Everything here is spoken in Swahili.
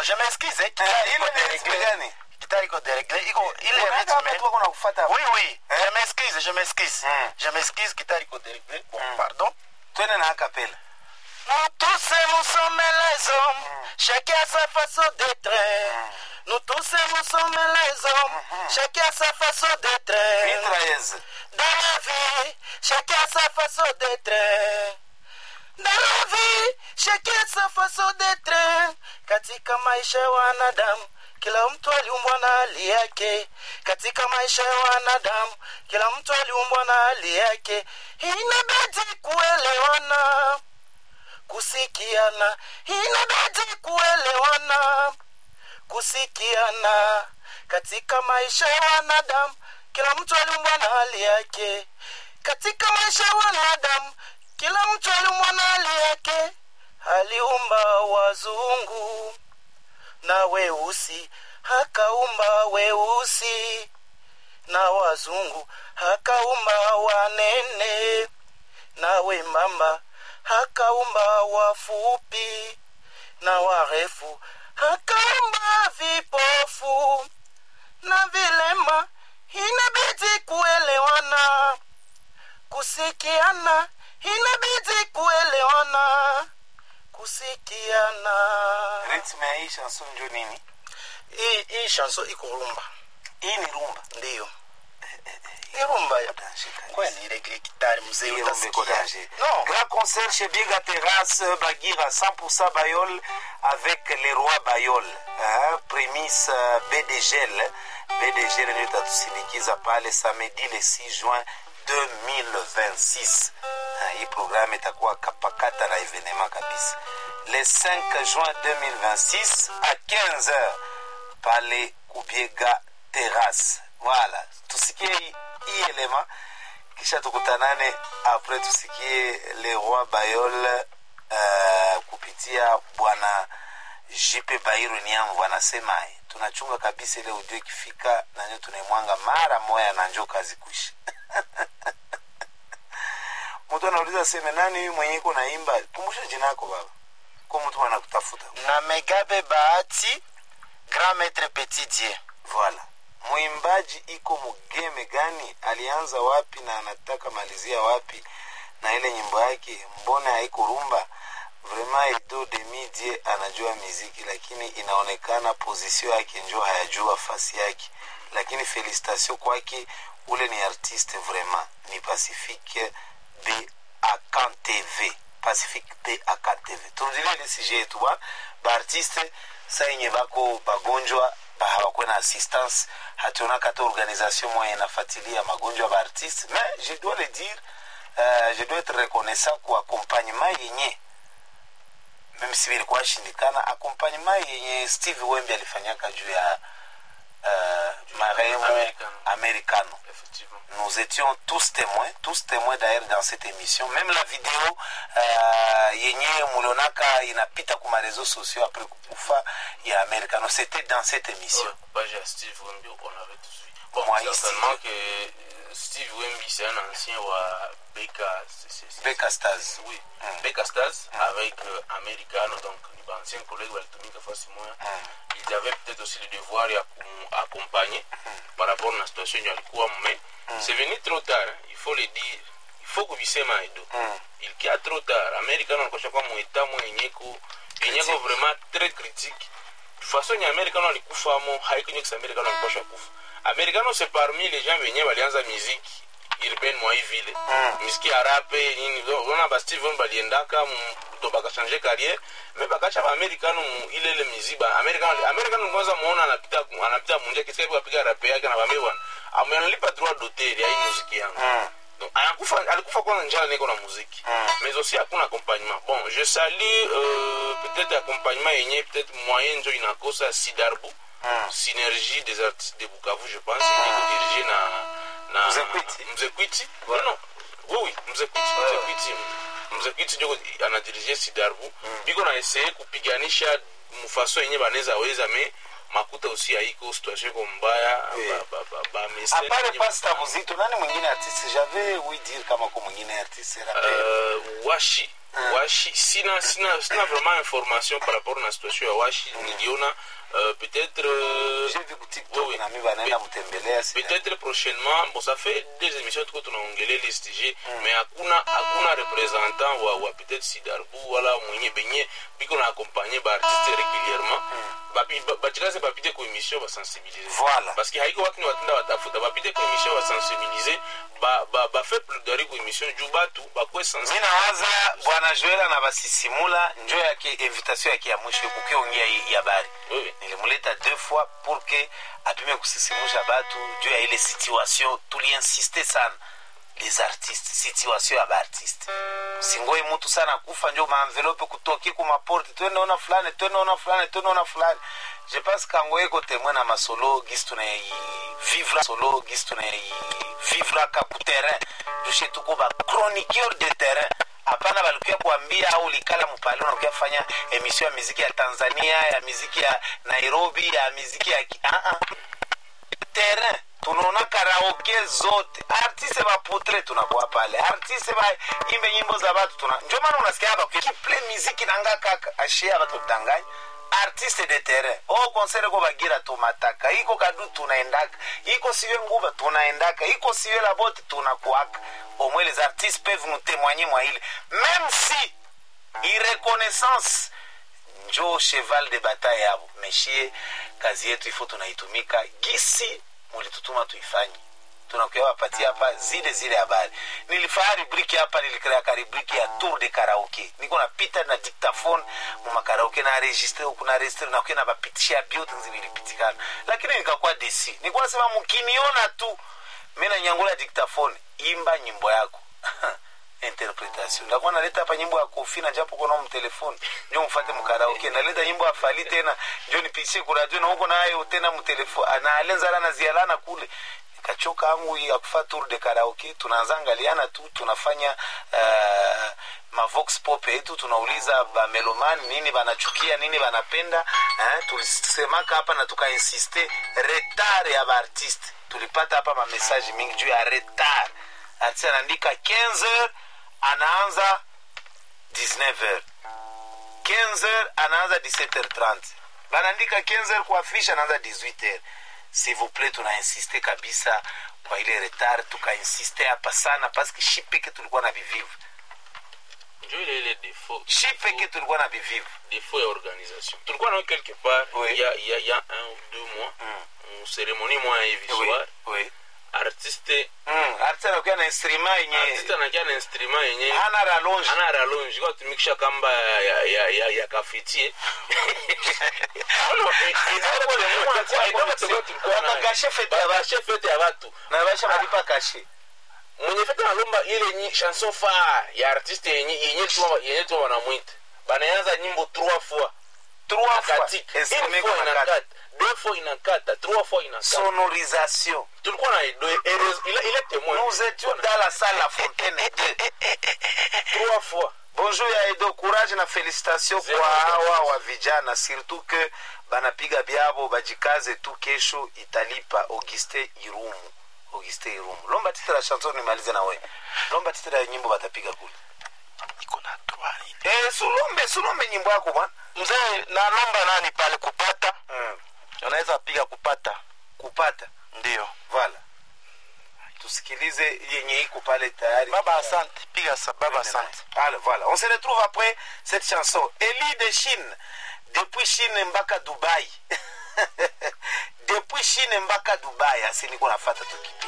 je m'excuse Eh, kitari ile iko ni ritme deregle gani kitari iko deregle iko ile Unaenda hapa rythme tu wako nakufuata oui oui je m'excuse je m'excuse Mm. je m'excuse kitari iko deregle bon Mm. pardon twende na akapela Nous tous et nous sommes les hommes, chacun a sa façon d'être. Nous tous et nous sommes les hommes, chacun a sa façon d'être. mitraillez Dans la vie, chacun a sa façon d'être. Dans la vie, chacun a sa façon d'être. Katika maisha ya wanadamu, kila mtu aliumbwa na hali yake. Katika maisha ya wanadamu, kila mtu aliumbwa na hali yake. Inabidi kuelewana kusikiana inabidi kuelewana kusikiana katika maisha ya wanadamu kila mtu aliumbwa na hali yake katika maisha ya wanadamu kila mtu aliumbwa na hali yake aliumba wazungu na weusi akaumba weusi na wazungu akaumba wanene na wembamba akaumba wafupi na warefu akaumba vipofu na vilema inabidi kuelewana kusikiana inabidi kuelewana kusikiana ritme ya hii chanson njo nini hii hii chanson iko rumba hii ni rumba ndiyo ni rumba ya Danger kabisa. kwani ile gitari mzee Hii rumba iko utasikia danger. no Grand concert chez Biga Terrasse, Bagira 100% Bayol avec les rois Bayol. Hein, prémisse euh, BDGL. BDGL ndio itatusindikiza pale samedi le 6 juin 2026. Ah, Hii programme itakuwa kapakata na evenema kabisa. Le 5 juin 2026 à 15h pale Kubiega Terrasse. Voilà, tusikie hii hii elema kisha tukutanane apres tusikie le roi bayol uh, kupitia bwana jipe bairu niamvu anasemaye tunachunga kabisa ile ujue ikifika nanyo tunaimwanga mara moya na njo kazi kuisha mtu anauliza seme nani huyu mwenye iko naimba kumbusha jina yako baba ko mtu anakutafuta na megabe bahati grand maître petit dieu Voilà. Mwimbaji iko mugeme gani? Alianza wapi na anataka malizia wapi? Na ile nyimbo yake mbona haiko rumba? Vraiment Edo Demidie anajua miziki, lakini inaonekana position yake njo hayajua fasi yake, lakini felicitation kwake, ule ni artiste vraiment, ni Pacifique B Akan TV Pacifique B Akan TV. Turudilie ile sujet yetu bwana, baartiste sa yenye bako bagonjwa hawakuwe na assistance hatunaka hata organisation moya inafuatilia magonjwa ya baartiste mais je dois le dire uh, je dois être reconnaissant kwa accompagnement yenye meme si vilikuwa shindikana accompagnement yenye steve wembi alifanyaka juu ya uh, marehemu Americano. americano effectivement nous étions tous témoins, tous témoins d'ailleurs dans cette émission. Même la vidéo euh, yenye mulionaka inapita kuma réseaux sociaux après kukufa ya Americano, c'était dans cette émission. Ouais, page à Steve Wemby, on avait tout suivi. Bon, Moi, certainement ici. que euh, Steve Wemby, c'est un ancien ou Becca. c'est- c'est- c'est- Becca Stars. Oui, Mm. Becca Stars avec euh, Americano, donc les anciens collègues walitumika fasi moya. Ils avaient peut-être aussi le devoir ya accompagner par rapport à la situation yenye alikuwa mais c'est venu trop tard, hein. il faut le dire. Il faut kuvisema edo. Mm. Il kia trop tard. Americano alikuwa kwa mweta mwe yenyeko yenyeko Critique. vraiment très critique. façon yenye americano alikufamo haikonye kisa americano alikosha kufa americano c'est parmi les gens wenye walianza muziki urbaine mwa hii vile Mm. miziki ya rape nini ona ba steven baliendaka mu- to bakachange carrière me bakacha ba americano mu ile ile miziba americano americano kwanza muona anapita anapita mundia kisa kwa piga rape yake na bambe bwana amenalipa droit d'auteur ya hii muziki yangu Mm. Donc, alikufa alikufa kwanza njala niko na muziki Mm. mais aussi hakuna accompagnement bon je salue euh, peut-être accompagnement yenye peut-être moyen njo inakosa sidarbu Mm. synergie des artistes de bukavu je pense iko dirigé na na Mzekwiti. mzekwiti non non oui oui mzekwiti mzekwiti mzekwiti njo anadirige sidarbu biko na essaye kupiganisha mufaso yenye banaweza weza me makuta aussi haiko situation iko mbaya Oui. ba- ba- ba- ba mesene apare yenye pasta bafanya. muzito nani mwingine artiste j'avais oui dire kama ko mwingine artiste rappeur Euh, washi washi sina sina sina vraiment information par rapport na situation ya washi niliona euh, peut-être euh, j'ai vu ku tiktok Oui, oui. na mi banaenda mtembelea sina- peut-être prochainement bon ça fait des émissions tuko tunaongelea les STG mais hakuna hakuna représentant wa, wa peut-être sidarbu wala mwenye benye biko na accompagner ba artiste régulièrement bapi ba- bachikaze bapite ku émission basensibiliser Voilà. parce que haiko watu ni watenda watafuta bapite ku émission basensibiliser ba ba ba fait plaidoyer ku émission juu batu bakwe mi sensibiliser nawaza bwana joela na basisimula njo yake invitation yake ya mwisho kukiongea hii habari Oui, oui. nilimuleta deux fois pour que apime kusisimusha batu juu ya ile situation tuliinsiste sana les artistes situation ya baartiste singoi mutu sana kufa njo maenvelope kutoki kumaporte twendeona fulani twendeona fulani twendeona fulani je pense kango eko temwe na masolo gisi tunaivivra solo gisi tunaivivraka ku terrain tushe tuko ba chroniqueur de terrain hapana balikuya kuambia au likala mupale unakuya fanya emission ya miziki ya tanzania ya miziki ya nairobi ya miziki ya ki- ah -ah terrain tunaona karaoke zote artiste baputre tunakuwa pale artiste baimbe nyimbo za batu tuna njo maana unasikia bakiple miziki nanga kaka ashia batu danganya artiste de terrain o konsere ko bagira tumataka iko kadu tunaendaka iko siwe nguba tunaendaka iko siwe la bote tunakuaka omwe les artistes peuvent nous témoigner mwa ile même si ireconnaissance njo cheval de bataille yabo meshie kazi yetu ifo tunaitumika gisi mulitutuma tuifanye tunakuya wapatia hapa zile zile habari nilifanya rubriki hapa nilikreaka rubriki ya tour de karaoke niko napita na dictaphone mumakaraoke na registre huku na registre nakuya na bapitishia buildings vilipitikana lakini nikakuwa desi nikuwa nasema mkiniona tu mi nanyangula dictaphone imba nyimbo yako interpretation ndakuwa naleta hapa nyimbo ya kofi na japo kona mtelefoni njo mfate mkaraoke naleta nyimbo ya fali tena njo nipitie kuradio na huko nayo tena mtelefoni analenzala na zialana kule nikachoka angu ya kufa tour de karaoke tunaanza angaliana tu tunafanya uh, mavox pop yetu tunauliza bamelomani nini banachukia nini banapenda eh, tulisemaka hapa na tukainsiste retard ya baartiste tulipata hapa mamesaji mingi juu ya retard artiste anaandika 15 anaanza 19h 15h anaanza 17h30 banaandika 15h kwa fish anaanza 18h s'il vous plaît tunainsiste kabisa kwa ile retard tukainsiste hapa sana paske shi peke tulikuwa na vivivu njo ile ile défaut shi peke tulikuwa na vivivu défaut ya organisation tulikuwa nao quelque part Oui. il y a, il y a, il y a un ou deux mois mm. cérémonie moya hivi Oui, soir oui. artiste Mm, artiste anakuwa na instrument yenye artiste anakia na instrument yenye hana rallonge ana rallonge kwa tumikisha kamba ya ya ya, ya, ya kafitie Wakakashe fete ya batu. fete ya batu na basha malipa kashe mwenye fete analomba ile nyi chanson fa ya artiste yenye yenye tuma yenye tuma wanamwita banaanza nyimbo trois fois trois fois katika instrument une fois kwa inakata nakata deux fois inakata trois fois inakata sonorisation tulikuwa na edo heureuse il il est témoin nous étions dans la salle la fontaine 2 trois fois bonjour ya edo courage na félicitation Zero kwa hawa organisation. wa vijana surtout que banapiga byabo bajikaze tu kesho italipa auguste irumu auguste irumu lomba titre la chanson nimalize na we lomba titre ya nyimbo batapiga kule iko na trois nini eh, sulombe sulombe nyimbo yako bwana mzee nanomba nani pale kupata mm. unaweza piga kupata kupata ndio vala tusikilize yenye iko pale tayari baba asante piga sa baba asante Allez, voilà. On se retrouve après cette chanson. Elie de Chine. Depuis Chine mpaka Dubai. Depuis Chine mpaka Dubai. Asi niko nafata tu kipi.